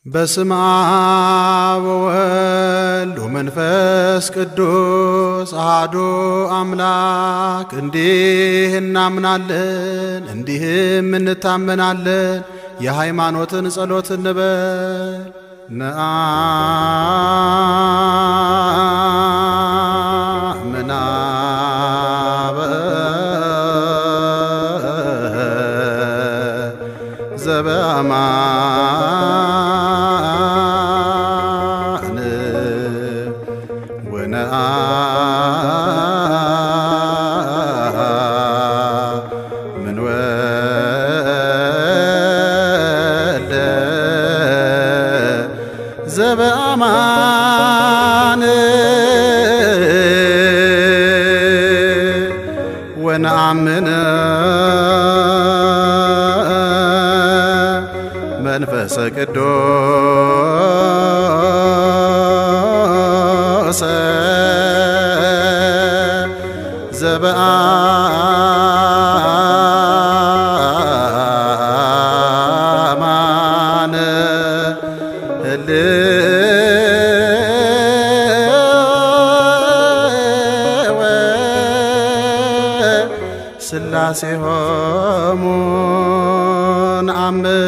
በስመ አብ ወወልድ ወመንፈስ ቅዱስ አሐዱ አምላክ እንዲህ እናምናለን፣ እንዲህም እንታመናለን። የሃይማኖትን ጸሎት እንበል። ነአምናበ ዘበአማን ወነአምን ወልደ ዘበአማን ወነአምን መንፈሰ ቅዱስ ዘበአማን ህልወ ስላሴ ሆሙ ነአምን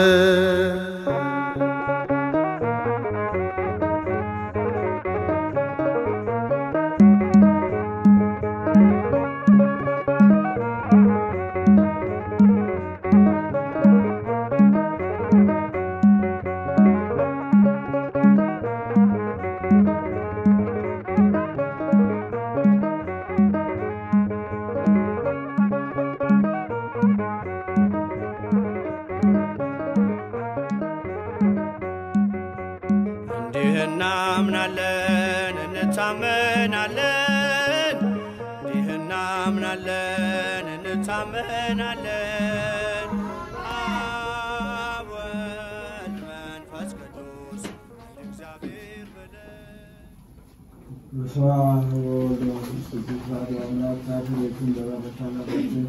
እንዲህ እናምናለን እንታመናለን፣ እንዲህ እናምናለን እንታመናለን። አብ ወልድ መንፈስ ቅዱስ እግዚአብሔር ብለን በስመ አብ ወወልድ ወመንፈስ ቅዱስ አሐዱ አምላክ ታሪክን በባለታላችን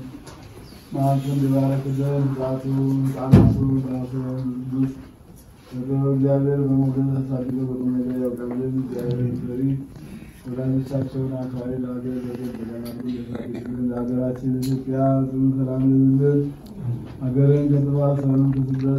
ማዕቱን ሊባረክልን ጣቱ ጣናቱ ጣቱ ቅዱስ በገበ እግዚአብሔር በሞገድ አሳድገው በቁም ነገር ያውቃልን እግዚአብሔር ፈሪ ወላጆቻቸውን አክባሪ ለሀገር በገር በደናሉ ለሀገራችን ኢትዮጵያ ጽኑ ሰላም ይሁንልን። ሀገርን ከጥፋት ሰላም ከስደት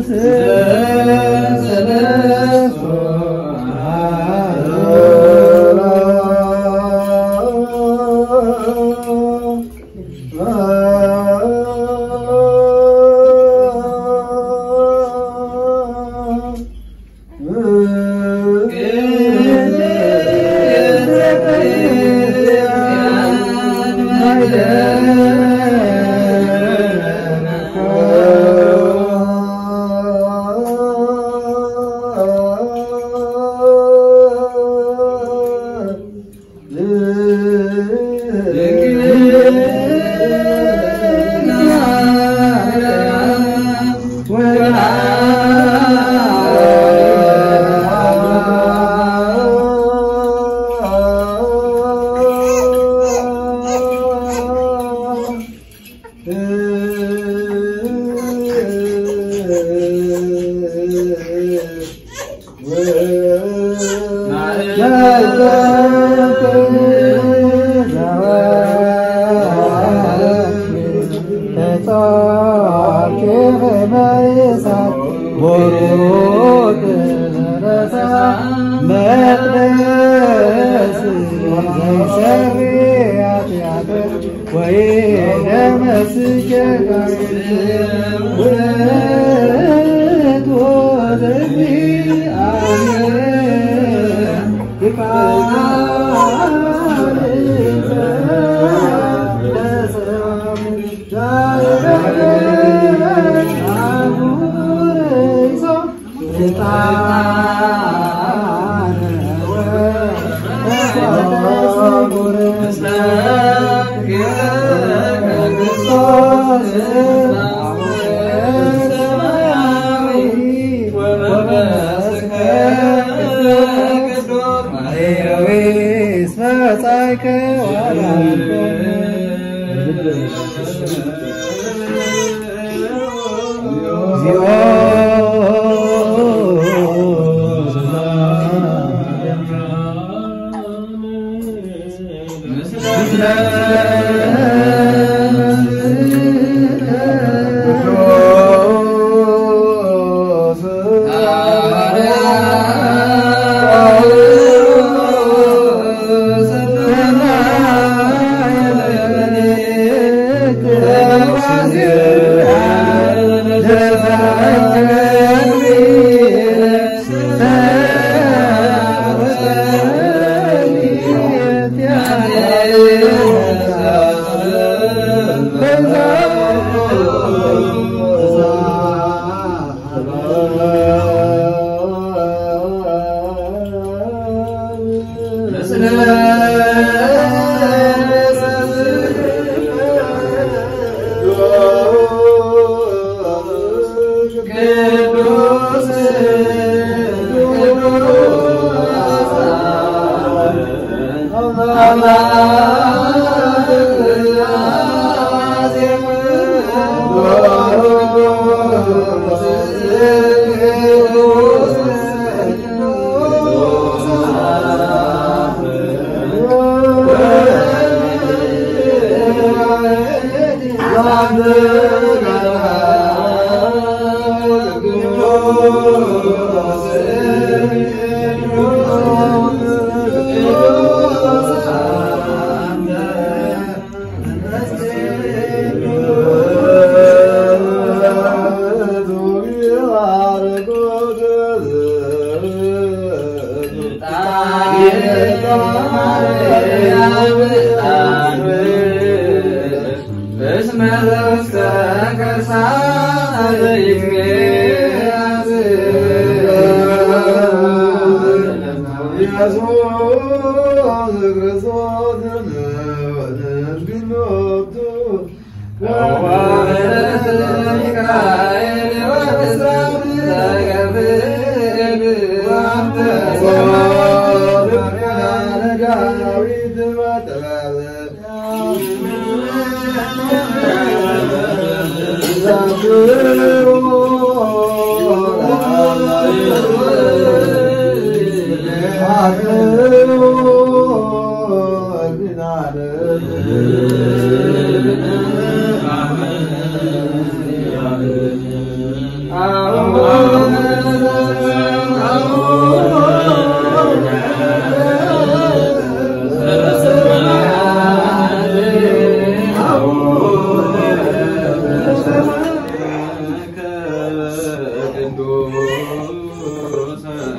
Thank you. ቅዱስ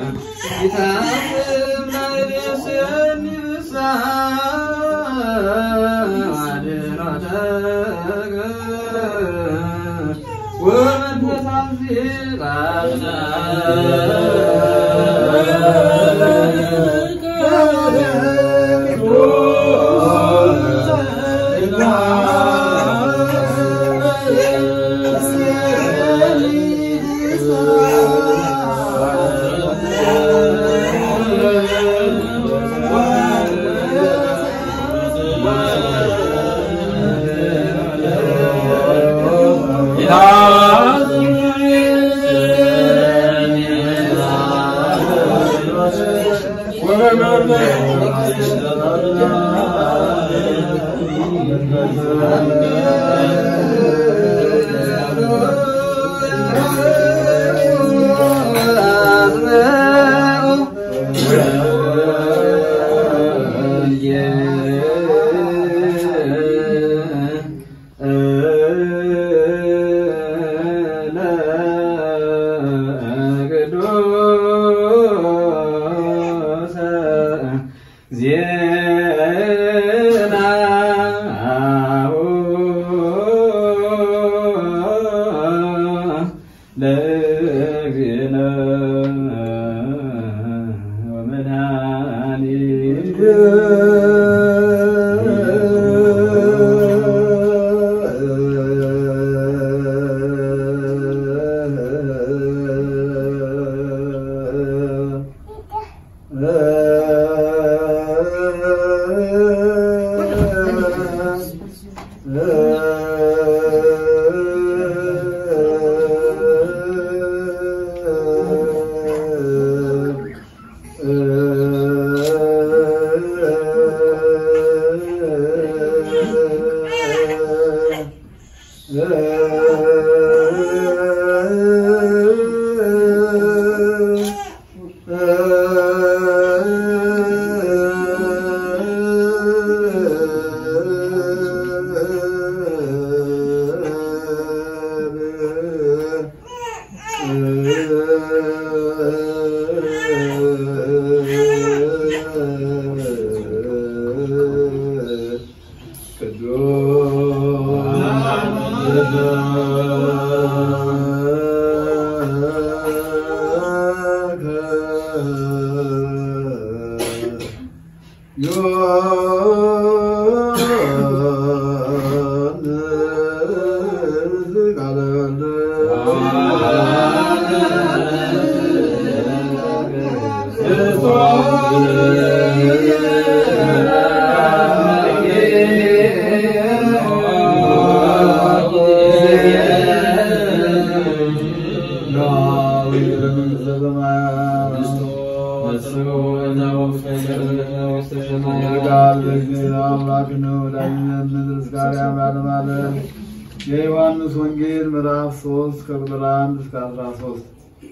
የዮሐንስ ወንጌል ምዕራፍ 3 ከቁጥር 1 እስከ 13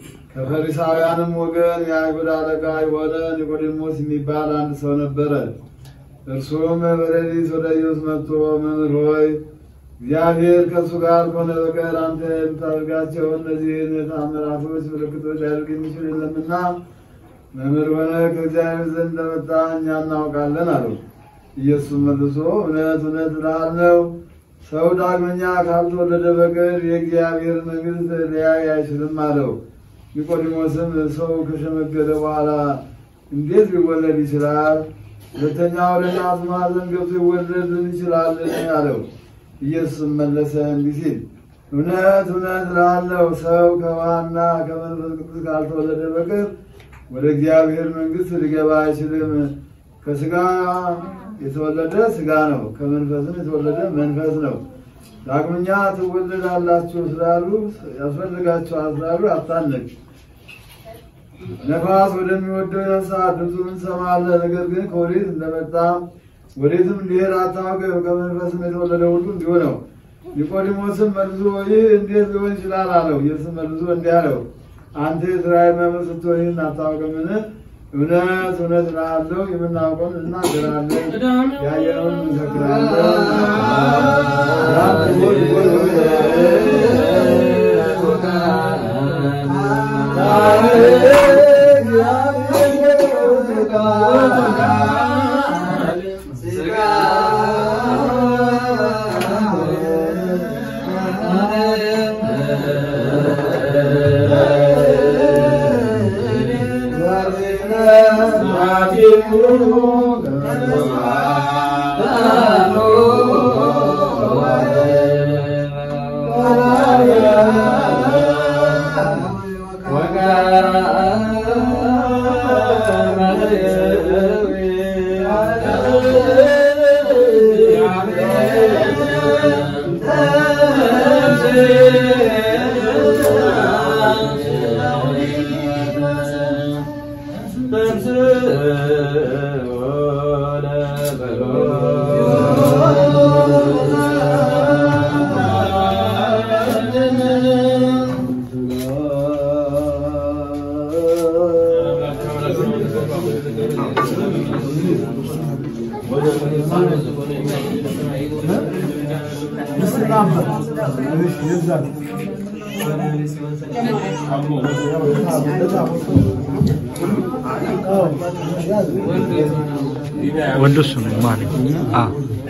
ከፈሪሳውያንም ወገን የአይሁድ አለቃ የሆነ ኒቆዲሞስ የሚባል አንድ ሰው ነበረ። እርሱም በሌሊት ወደ ኢየሱስ መጥቶ መምህር ሆይ እግዚአብሔር ከእሱ ጋር ከሆነ በቀር አንተ የምታደርጋቸው እነዚህን ተአምራቶች ምልክቶች ሊያደርግ የሚችል የለምና መምህር ሆነ ከእግዚአብሔር ዘንድ እንደመጣ እኛ እናውቃለን አለው። ኢየሱስ መልሶ እውነት እውነት እልሃለሁ ሰው ዳግመኛ ካልተወለደ በቀር የእግዚአብሔር መንግሥት ሊያይ አይችልም አለው። ኒቆዲሞስም ሰው ከሸመገለ በኋላ እንዴት ሊወለድ ይችላል? ሁለተኛ ወደ እናቱ ማኅፀን ገብቶ ይወለድ ይችላልን? አለው። ኢየሱስም መለሰ እንዲህ ሲል እውነት እውነት እልሃለሁ ሰው ከውሃና ከመንፈስ ቅዱስ ካልተወለደ በቀር ወደ እግዚአብሔር መንግሥት ሊገባ አይችልም። ከሥጋ የተወለደ ሥጋ ነው፣ ከመንፈስም የተወለደ መንፈስ ነው። ዳግመኛ ትወለዳላችሁ ስላሉ ያስፈልጋችኋል ስላሉ አታነቅ። ነፋስ ወደሚወደው ነፍሳት ድምፁን እንሰማለን፣ ነገር ግን ከወዴት እንደመጣ ወዴትም እንዲሄድ አታውቅም። ከመንፈስም የተወለደ ሁሉ እንዲሁ ነው። ኒቆዲሞስም መልሶ ይህ እንዴት ሊሆን ይችላል አለው። ኢየሱስ መልሶ እንዲህ አለው፣ አንተ የእስራኤል መምህር ስትሆን ይህን አታውቅምን? እውነት እውነት እልሃለሁ የምናውቀውን እናገራለን፣ ያየነውን እንመሰክራለን። ወንዱ እሱ ነው ማለት አዎ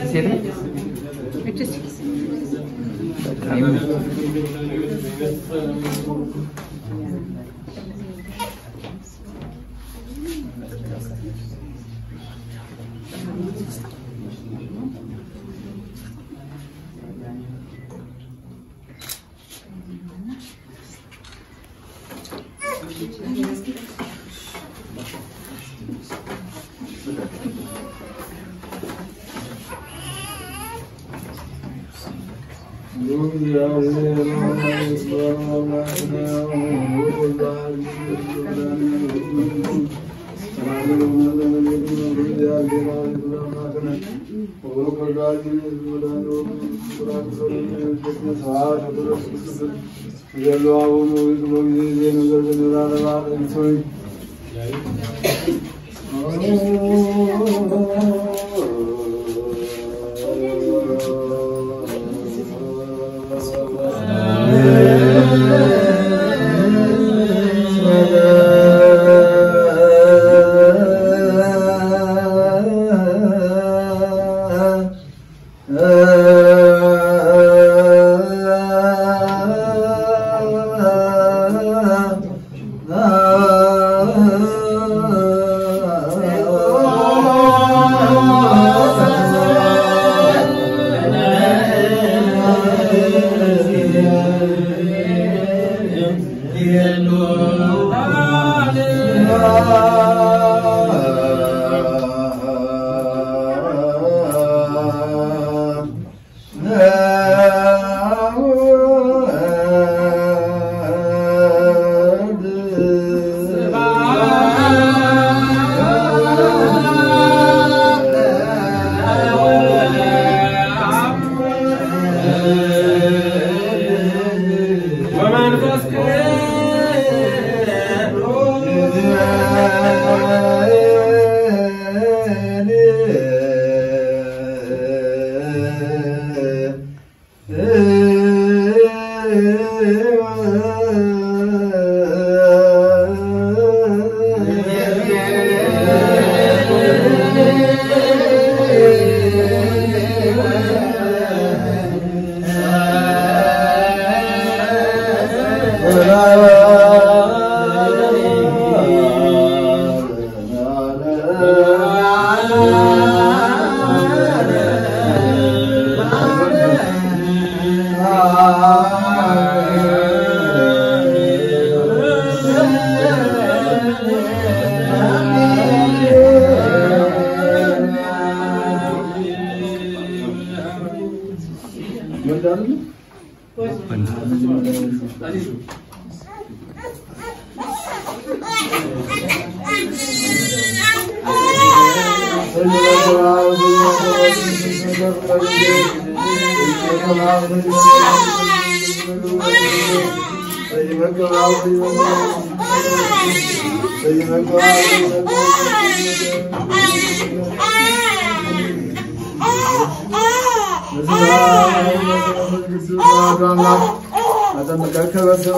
አጠምቀከ በስመ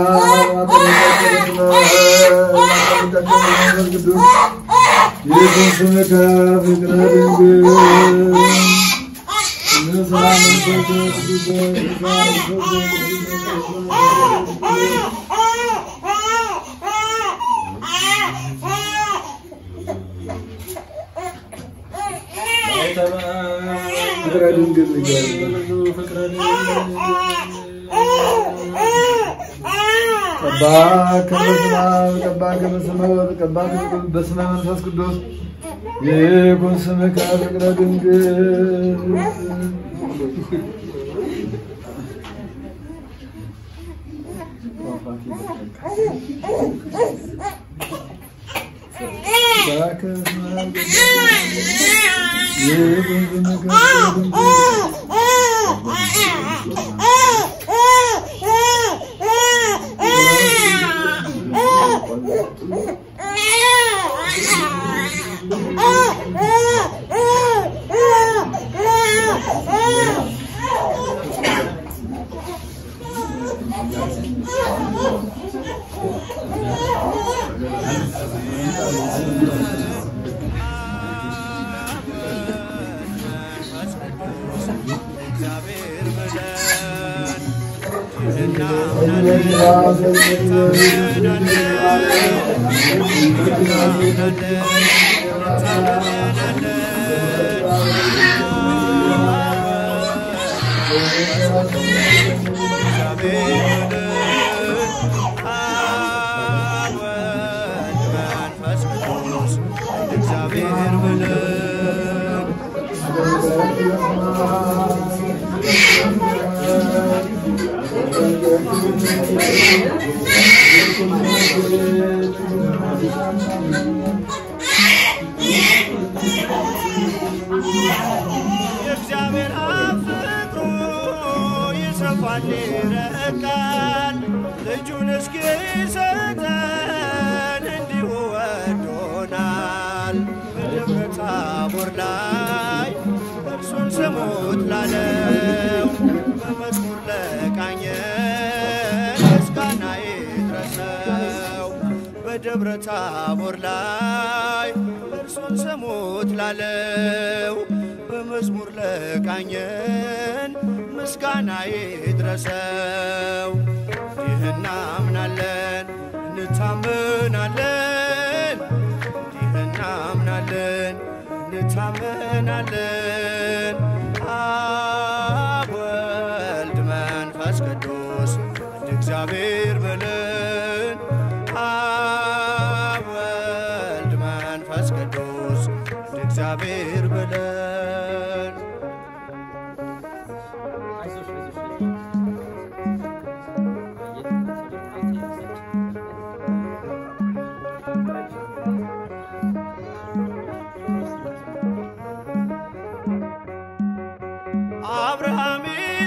አብ አጠምቀከ በስመ አብ አጠምቀከ በመንፈስ ቅዱስ ይኩን ስምከ ፍቅረ ድንግል ንስሐ መንፈስ ቅዱስ ድንግል ንገር ቀባ ከበስመ አብ ቀባ ከበስመ ወልድ ቀባ በስመ መንፈስ ቅዱስ ይኩን ስምከ ፍቅረ ድንግል ይኩን ስምከ ፍቅረ ድንግል እግዚአብሔር ብለን እግዚአብሔር ብለን የእግዚአብሔር አብ ፍቅሩ ይሰፋል ይረቃል፣ ልጁን እስኪሰጠን እንዲሁ ወዶናል። በደብረ ታቦር ላይ እርሱን ስሙት ላለው በመዝሙር ለቃኘን ምስጋና ይድረሰው። በደብረ ታቦር ላይ እርሱን ስሙት ላለው በመዝሙር ለቃኘን ምስጋና ይድረሰው። ይህ እናምናለን እንታምናለን፣ ይህ እናምናለን እንታምናለን። አብ ወልድ መንፈስ ቅዱስ አንድ እግዚአብሔር ብለን አብ ወልድ መንፈስ ቅዱስ አንድ እግዚአብሔር ብለን አብርሃም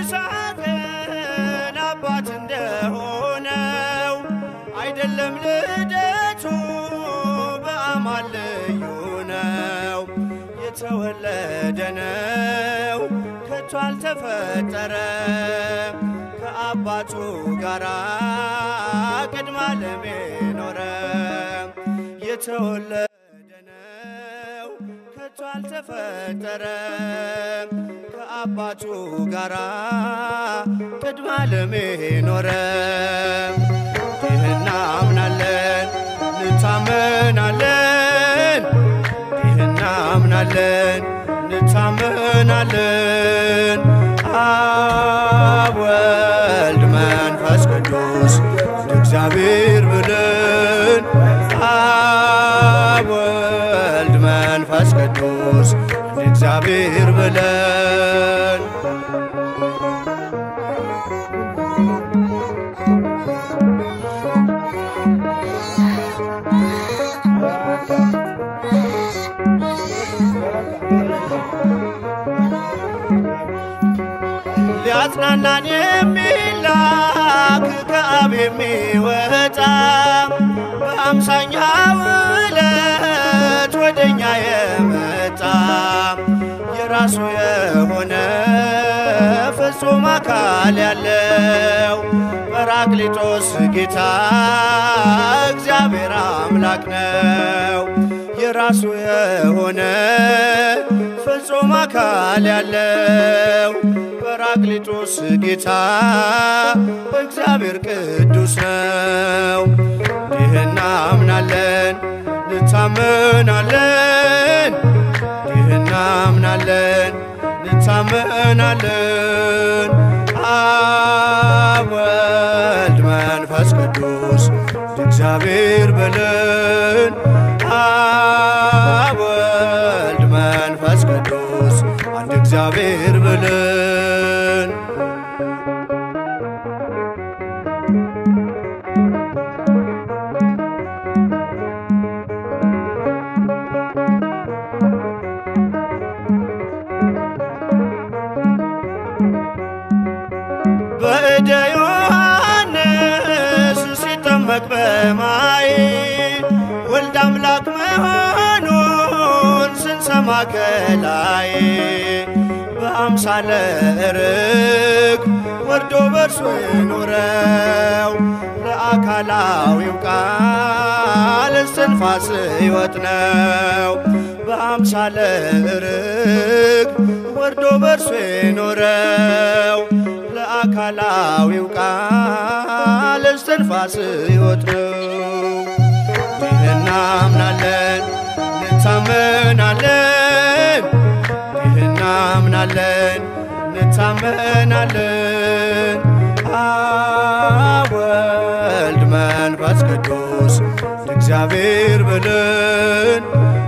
ይስሐቅን አባት እንደሆነው አይደለም ልደቱ በአማን ልዩ ነው። የተወለደ ነው ከቶ አልተፈጠረ ከአባቱ ጋራ ቅድመ ዓለም ኖረ የተወለደ ነው ከቶ አልተፈጠረም ከአባቱ ጋራ ቅድመ ዓለም ኖረ። ይህ እናምናለን እንታመናለን፣ ይህ እናምናለን እንታመናለን። አብ ወልድ መንፈስ ቅዱስ እንደ እግዚአብሔር ብለን አብ ወልድ መንፈስ ቅዱስ እንደ እግዚአብሔር ብለን ሊያጽናናን የሚላክ ከአብ የሚወጣ በአምሳኛው ዕለት ወደኛ የመጣ የራሱ የሆነ ፍጹም አካል ያለው ጰራቅሊጦስ ጌታ እግዚአብሔር አምላክ ነው። የራሱ የሆነ ፍጹም አካል ያለው ጰራቅሊጦስ ጌታ እግዚአብሔር ቅዱስ ነው። ይህ እናምናለን እንታመናለን፣ ይህ እናምናለን እንታመናለን። እንታመናለን። አብ ወልድ መንፈስ ቅዱስ እግዚአብሔር በለን። አብ ወልድ መንፈስ ቅዱስ አንድ እግዚአብሔር በለን። በእደ ዮሐንስ ሲጠመቅ በማይ ወልድ አምላክ መሆኑን ስንሰማ ከላይ በአምሳለ ርግ ወርዶ በርሶ የኖረው ለአካላዊው ቃል እስትንፋስ ሕይወት ነው። በአምሳለ ርግ ወርዶ በርሶ የኖረው ለአካላዊው ቃል እስትንፋስ ሕይወት ነው። ይህ እናምናለን እንታመናለን፣ ይህ እናምናለን እንታመናለን። አብ ወልድ መንፈስ ቅዱስ እግዚአብሔር ብለን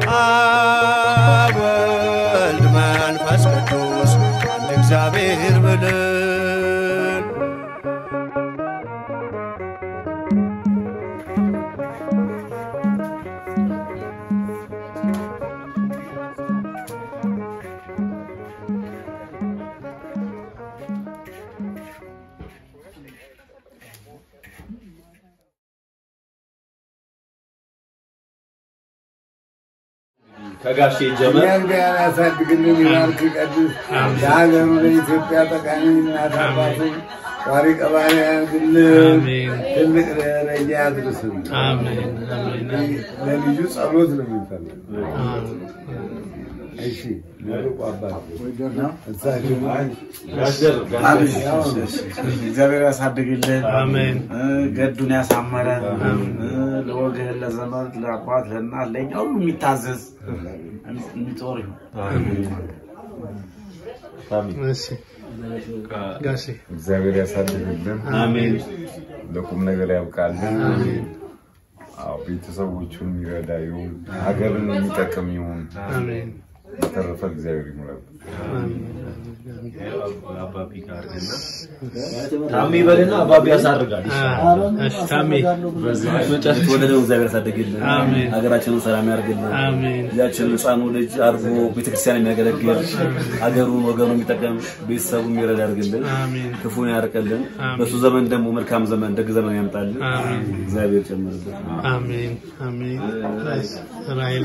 አብ ወልድ መንፈስ ቅዱስ አንድ እግዚአብሔር ብለን ከጋሼ ጀመር እኛን ጋር ያሳድግልን፣ ይባርክ፣ ይቀድስ። ለሀገሩ ለኢትዮጵያ ጠቃሚ እናት አባቱ ጧሪ ቀባሪ ያድርግልን። አሜን። ትልቅ ደረጃ ያድርስን። አሜን አሜን ለልጁ ጸሎት ነው የሚፈልገው። እሺ መርቁ አባት እሳቸው እግዚአብሔር ያሳድግልን፣ አሜን እ፣ ገዱን ያሳመረ እ፣ ለወገን፣ ለዘመድ፣ ለአባት፣ ለእናት፣ ለእኛ ሁሉ የሚታዘዝ የሚጦር ይሁን። እሺ ጋሼ እግዚአብሔር ያሳድግልን፣ አሜን ለቁም ነገር ያብቃልን። አዎ ቤተሰቦቹን የሚረዳ ይሁን፣ ሀገርን የሚጠቅም ይሁን። አሜን በተረፈ እግዚአብሔር ይሙላል። አባቢ ጋር እና ታሚ በልና አባቢ ያሳርጋል። እሺ ታሜ የተወለደው እግዚአብሔር ያሳድግልን፣ አሜን። ሀገራችንን ሰላም ያርግልን። አሜን ልጃችን ህፃኑ ልጅ አድርጎ ቤተክርስቲያን የሚያገለግል ሀገሩን ወገኑ የሚጠቀም ቤተሰቡ የሚረዳ ያርግልን፣ አሜን ክፉን ያርቅልን። አሜን። በሱ ዘመን ደግሞ መልካም ዘመን ደግ ዘመን ያምጣልን። አሜን እግዚአብሔር ጨምርልን። አሜን አሜን እሺ ራሄል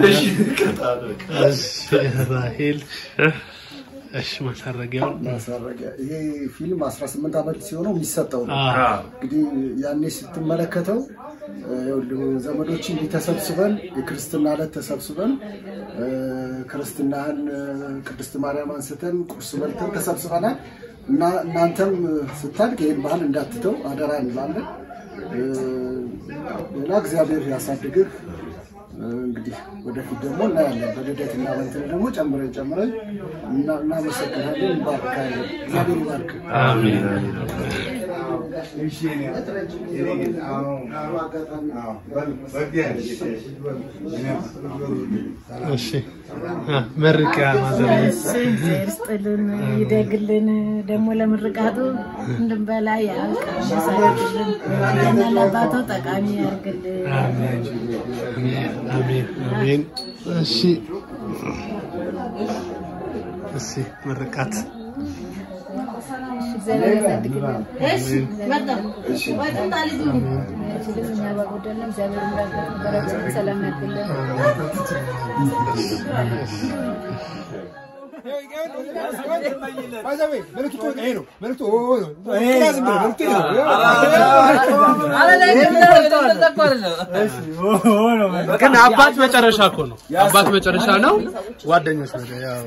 እሺ ራሄል እሺ ማሳረጊያውን ማሳረጊያ ይሄ ፊልም 18 ዓመት ሲሆነው የሚሰጠው ነው። አ እንግዲህ ያኔ ስትመለከተው እ፣ ይኸውልህ ዘመዶች እንዲህ ተሰብስበን የክርስትና ዕለት ተሰብስበን እ፣ ክርስትናህን እ፣ ቅድስት ማርያም አንስተን ቁርስ በልተን ተሰብስበናል እና እናንተም እ፣ ስታድግ ይህን ባህል እንዳትተው አደራ እንላለን። እ፣ ሌላ እግዚአብሔር ያሳድግህ። እ፣ እንግዲህ ወደፊት ደግሞ እናያለን። በልደት እና በእንትን ደግሞ ጨምረን ጨምረን እና- እናመሰግናለን። እንባርካለን። እግዚአብሔር ይባርክ። አሜን እሺ አ መርቂያ ማዘር እግዚአብሔር ይስጥልን ይደግልን። ደግሞ ለምርቃቱ እንድንበላ ያብቃን፣ ያሳድግልን። ለእኛ ለአባቱ ጠቃሚ ያርግልን። አሜን አሜን አሜን እሺ እሺ ምርቃት እግዚአብሔር ያሳድግልን። እሺ መጣ ወጣ ልጁ አይችልም። እኛ ባጎደልን እግዚአብሔር እንዳገር በረከቱን ሰላም ያድርግልን። ግን አባት መጨረሻ እኮ ነው። አባት መጨረሻ ነው። ጓደኞች ነው ያው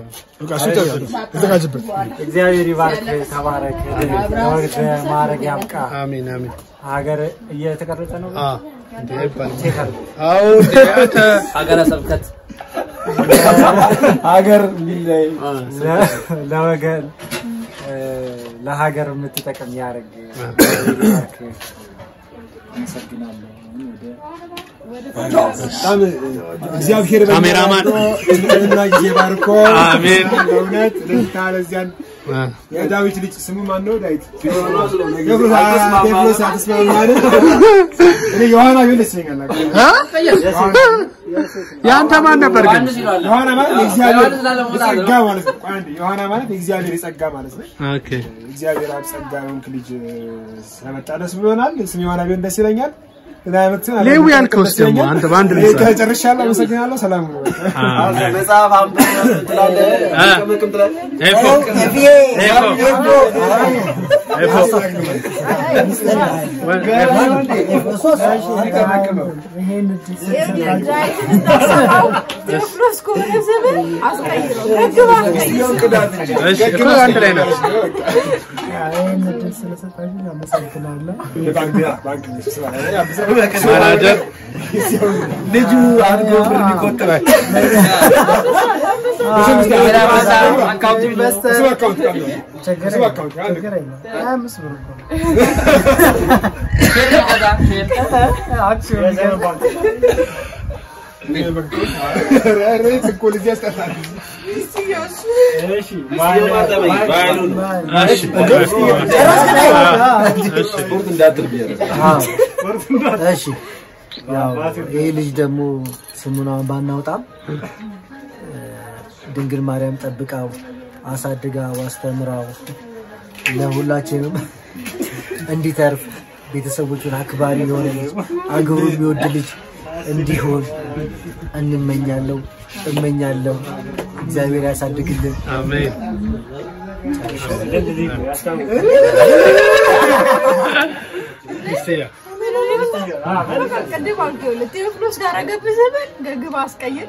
እግዚአብሔር ይባርክ፣ ተባረክ፣ ለወግ ማዕረግ ያብቃ። አሜን አሜን። ሀገር እየተቀረጸ ነው። አ እንዴ ይባል ቼክ አድርግ። አዎ እንዴ አንተ ሀገረ ስብከት ሀገር የሚለይ ለወገን እ፣ ለሀገር የምትጠቅም ያደርግ ይባርክ። አመሰግናለሁ። ወደ በጣም እግዚአብሔር ካሜራማን እና ጊዜ ባርኮ አሜን። በእውነት ለታ ለዚያን የዳዊት ልጅ ስሙ ማን ነው? ዳዊት ቴዎድሮስ አትስማማን? እኔ ዮሐና ቢሆን ደስ ይለኛል። የአንተ ማን ነበር ግን? ዮሐና ማለት የእግዚአብሔር የጸጋ ማለት ነው። ቆይ አንዴ፣ ዮሐና ማለት የእግዚአብሔር የጸጋ ማለት ነው። ኦኬ እግዚአብሔር አብ ጸጋ የሆንክ ልጅ ስለመጣ ደስ ብሎናል። ስም ዮሐና ቢሆን ደስ ይለኛል። ከዛ አይነት ሌዊ ያልከውስ ደግሞ አንተ በአንድ እኔ ልጅ ጨርሻለሁ። አመሰግናለሁ። ሰላም ነው። አሜን። መጽሐፍ አንብብ ትላለህ፣ ቅምቅም ትላለህ። ኤፎ ኤፎ ኤፎ እሺ እኮ አንድ ላይ ነው። ይህን እድል ስለሰጣችሁ አመሰግናለሁ። ማናጀር ልጁ አድጎ ብር ይቆጥባል። አካውንት ኢንቨስተር ችግር የለም፣ ችግር የለም። ሀያ አምስት ብር እኮ ነው። አክሲዮን ይገባል። ስፖርት እንዳትል ብዬ ነው። እሺ ያው ይህ ልጅ ደግሞ ስሙን አሁን ባናውጣም እ፣ ድንግል ማርያም ጠብቃው አሳድጋው አስተምራው ለሁላችንም እንዲተርፍ ቤተሰቦቹን አክባሪ የሆነ ልጅ አገሩ የሚወድ ልጅ እንዲሆን እንመኛለሁ እመኛለሁ። እግዚአብሔር ያሳድግልን። አሜን። ቅድም አልኩህ ቴዎፍሎስ ጋር ገብህ ዘመን ገግባ አስቀይር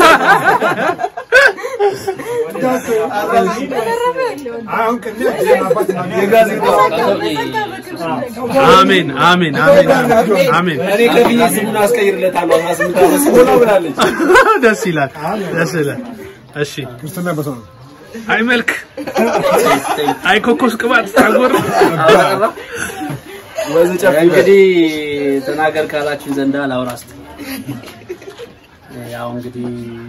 በተረፈ የለውም። አሜን አሜን አሜን አሜን። እኔ ከፍዬ ስሙን አስቀይርለታለሁ። አስራ ስምንት ዓመት ሞላ ብላለች። ደስ ይላል ደስ ይላል። እሺ ክርስትና በሰው ነው። አይ መልክ አይ ኮኮስ ቅባት ጸጉር እንግዲህ ተናገር ካላችሁ ዘንዳ ላውራ እስቲ። ያው እንግዲህ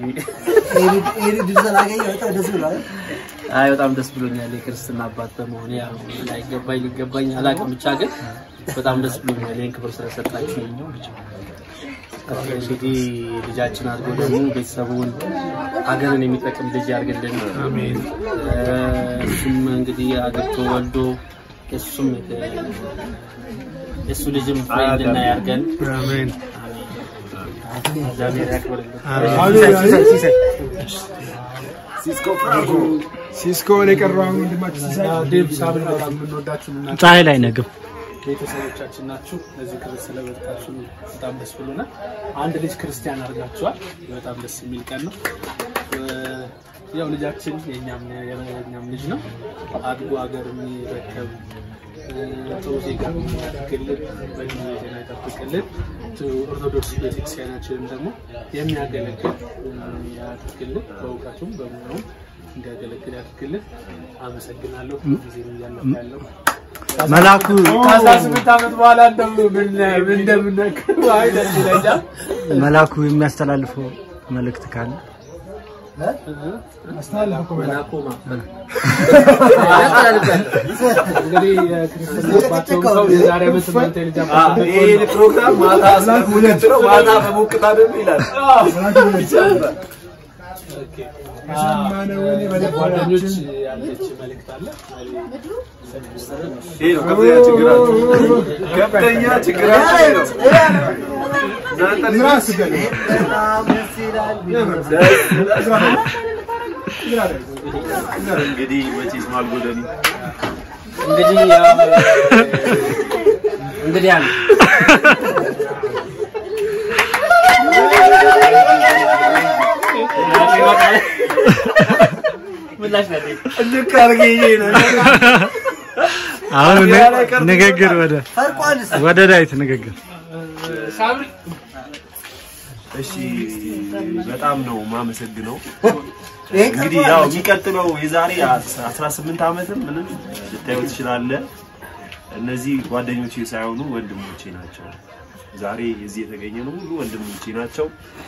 አይ በጣም ደስ ብሎኛል የክርስትና አባት በመሆኔ ያው ላይገባኝ ሊገባኝ አላውቅም ብቻ ግን በጣም ደስ ብሎኛል ይህን ክብር ስለሰጣችሁ እንግዲህ ልጃችን አድርጎ ደግሞ ቤተሰቡን ሀገርን የሚጠቅም ልጅ ያርግልን አሜን እሱም እንግዲህ አግብቶ ወልዶ እሱም የእሱ ልጅም ፍሬ እንድናይ ያርገን አሜን እግዚአብሔር ያክብርልን ሲስኮ ነው የቀረው አሁን ወንድማችን ሲሳይ ዴቭ ሳብል በጣም የምንወዳችሁ እና ፀሐይ ላይ ነግብ ቤተሰቦቻችን ናችሁ። ለዚህ ክብር ስለበቃችሁ በጣም ደስ ብሎናል። አንድ ልጅ ክርስቲያን አድርጋችኋል። በጣም ደስ የሚል ቀን ነው። እ፣ ያው ልጃችን የእኛም የእኛም ልጅ ነው። አድጎ ሀገር የሚረከብ እ፣ ጥሩ ዜጋ የሚያደርግልን በጊዜ ጤና ይጠብቅልን። ጥሩ ኦርቶዶክስ ቤተክርስቲያናችንን ደግሞ የሚያገለግል እ፣ ያድርግልን። በእውቀቱም በሙያውም እንዲያገለግል ያድርግልን። አመሰግናለሁ። ጊዜ እያለፈ ያለው መላኩ ከአስራ ስምንት ዓመት በኋላ እንደምን ምን እንደምነክ አይ ደስ ይለኛል። መላኩ የሚያስተላልፈው መልእክት ካለ እንግዲህ የክርስትና አባት የሆኑ ሰው የዛሬ ዓመት እናንተ የልጅ አባት አዎ፣ ይሄ ፕሮግራም ማታ ስለምንቀጥለው ማታ በሞቅታ ደግሞ ይላል። ጓደኞች ያለች መልእክት አለ። ይሄ ነው ከፍተኛ ችግራችሁ። ከፍተኛ ችግራችሁ ይሄ ነው። እናንተ ልጆች እንግዲህ መቼስ ማልጎደኒ እንግዲህ ያው እንግዲህ አለ ምላሽ ነው ልክ አድርጌ ይሄ ነው አሁን ን- ንግግር ወደ ወደ ዳዊት ንግግር ሳምሪ እሺ በጣም ነው ማመሰግነው። እንግዲህ ያው የሚቀጥለው የዛሬ 18 ዓመትም ምንም ልታዩ ትችላለህ። እነዚህ ጓደኞቼ ሳይሆኑ ወንድሞቼ ናቸው። ዛሬ እዚህ የተገኘ ነው ሁሉ ወንድሞቼ ናቸው።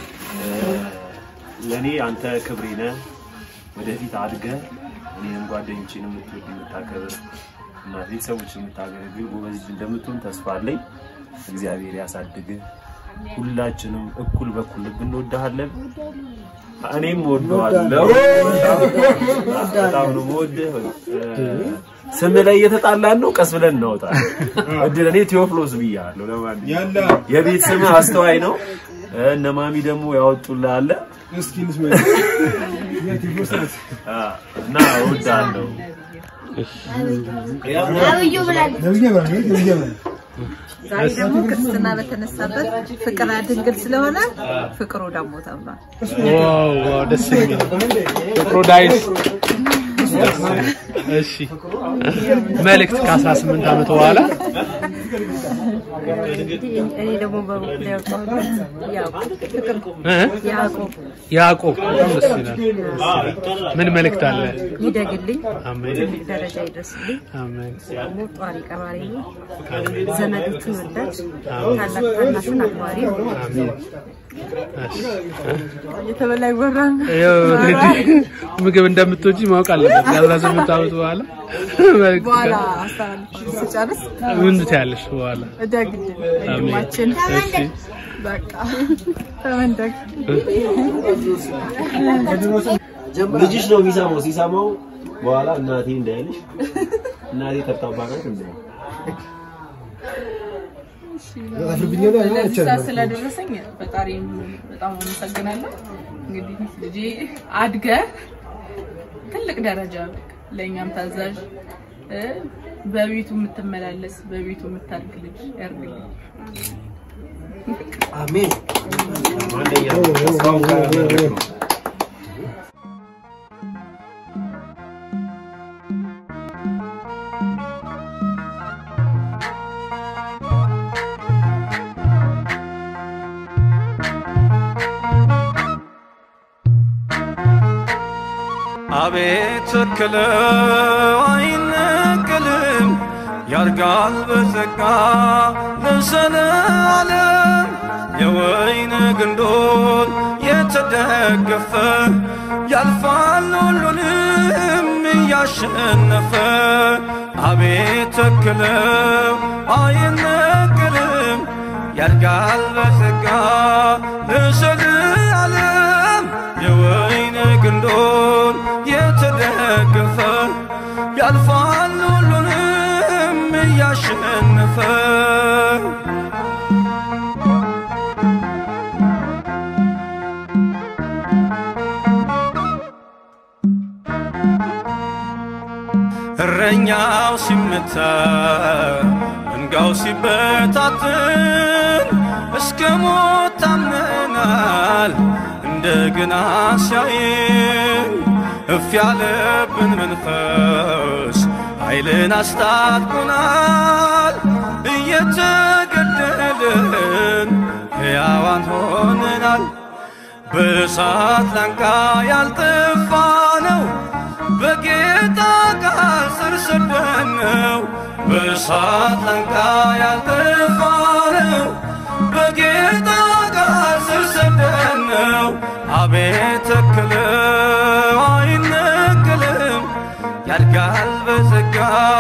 ለእኔ አንተ ክብሬ ነህ። ወደፊት አድገህ እኔንም ጓደኞቼን የምትወድ የምታከብር እና ቤተሰቦች የምታገለግል ጎበዝ ልጅ እንደምትሆን ተስፋ አለኝ። እግዚአብሔር ያሳድግህ። ሁላችንም እኩል በኩል ልብ እንወድሃለን። እኔም እወደዋለሁ። በጣም ነው የምወድህ። ስም ላይ እየተጣላን ነው። ቀስ ብለን እናወጣለን። እድል እኔ ቴዎፍሎስ ብያለሁ። ለማንኛውም የቤት ስምህ አስተዋይ ነው። እነ ማሚ ደግሞ ያወጡልህ አለ። እስኪ እንስማ። እና እወድሃለሁ። አብዩ ብላለች። ነብዬ በል ነብዬ በል ዛሬ ደግሞ ክርስትና በተነሳበት ፍቅር ድንግል ስለሆነ ፍቅሩ ደግሞ ተብሏል። ዋው ዋው ደስ የሚል ፕሮዳይስ እሺ መልእክት ከ18 ዓመት በኋላ እኔ ደግሞ በበኩል ያውቀዋለሁ ያዕቆብ ፍቅር እ? ያዕቆብ ያዕቆብ በጣም ደስ ይላል። ምን መልእክት አለ? ይደግልኝ፣ አሜን ትልቅ ደረጃ ይድረስልኝ። አሜን ደግሞ ጧሪ ቀባሪ ነው። ዘመዶቹን ወዳጅ፣ ታላቅ ታናሹን አክባሪ ነው። አሜን እየተበላ ይወራል። ያው እንግዲህ ምግብ እንደምትወጂ ማወቅ አለበት። ከ18 ዓመት በኋላ መልእክት በኋላ ካለ- አስተላልፍ ስጨርስ ምን ትያለሽ በኋላ? እደግልኝ አሜን። ወንድማችን እሺ በቃ ተመንደግ ልጅሽ ነው የሚሰማው። ሲሰማው በኋላ እናቴ እንዳይልሽ እናቴ ተብታባ ናት እንዴ? ለዚህ ሰዓት ስለደረሰኝ ፈጣሪ በጣም አመሰግናለሁ። እንግዲህ ልጄ አድገ ትልቅ ደረጃ ለእኛም ታዛዥ እ፣ በቤቱ የምትመላለስ በቤቱ የምታድግ ልጅ ያርግልኝ። አሜን። ማንኛውም ተስፋውን ካላደረግን ነው። አቤት ተክለው አይነቅልም ያድጋል በጸጋ ለዘለዓለም የወይን ግንዶን የተደገፈ ያልፋል ሁሉንም እያሸነፈ አቤት ተክለው አይነቅልም ያድጋል በጸጋ ለዘለዓለም የወይን ግንዶን የተደገፈ ያልፋል ሁሉንም እያሸነፈ እረኛው ሲመታ መንጋው ሲበታትን እስከ ሞት ታምነናል እንደገና ሲያይን እፍ ያለብን መንፈስ ኃይልን አስታጥቆናል እየተገደልን ሕያዋን ሆነናል በእሳት ላንቃ ያልጠፋ ነው በጌታ ቃል ስር ሰደን ነው በእሳት ላንቃ ያልጠፋ ነው በጌታ ቃል ስር ሰደን ነው አቤት ተክለው አይነቅልም ያድጋል በጸጋ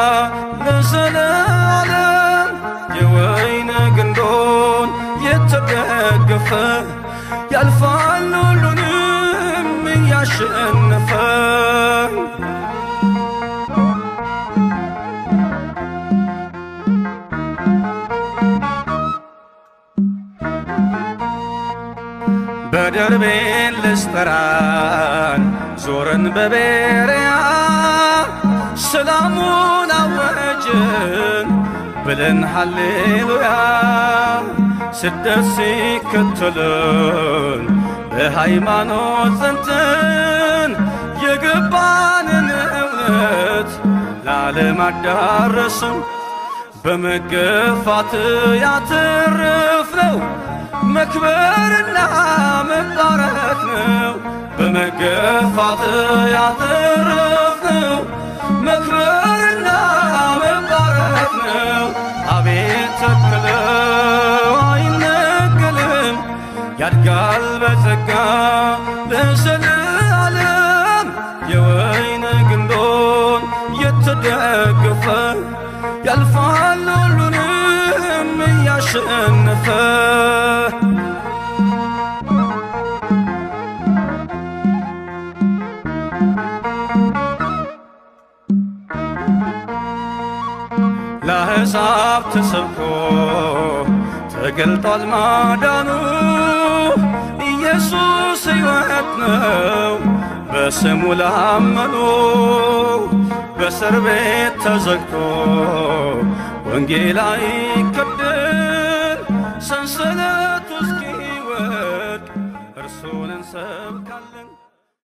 ለዘለዓለም የወይን ግንዶን የተደገፈ ያልፋል ሁሉንም እያሸነፈ በደርቤን ልስጠራን ዞርን በቤርያ ሰላሙን አወጅን ብለን ሃሌሉያ ስደት ሲከተልን በሃይማኖት ጸንተን የገባንን እውነት ለዓለም አዳረስን በመገፋት ያተረፍነው መክበርና መባረክ ነው በመገፋት ያተረፍነው መክበርና መባረክ ነው አቤት ተክለው አይነቀልም ያድጋል በጸጋ ለዘለዓለም የወይን ግንዶን የተደገፈ ያልፋል ሁሉንም እያሸነፈ ለአሕዛብ ተሰብኮ ተገልጧል ማዳኑ ኢየሱስ ሕይወት ነው በስሙ ላመኑ በእስር ቤት ተዘግቶ ወንጌል አይከደን ሰንሰለቱ እስኪወድቅ እርሱን እንሰብካለን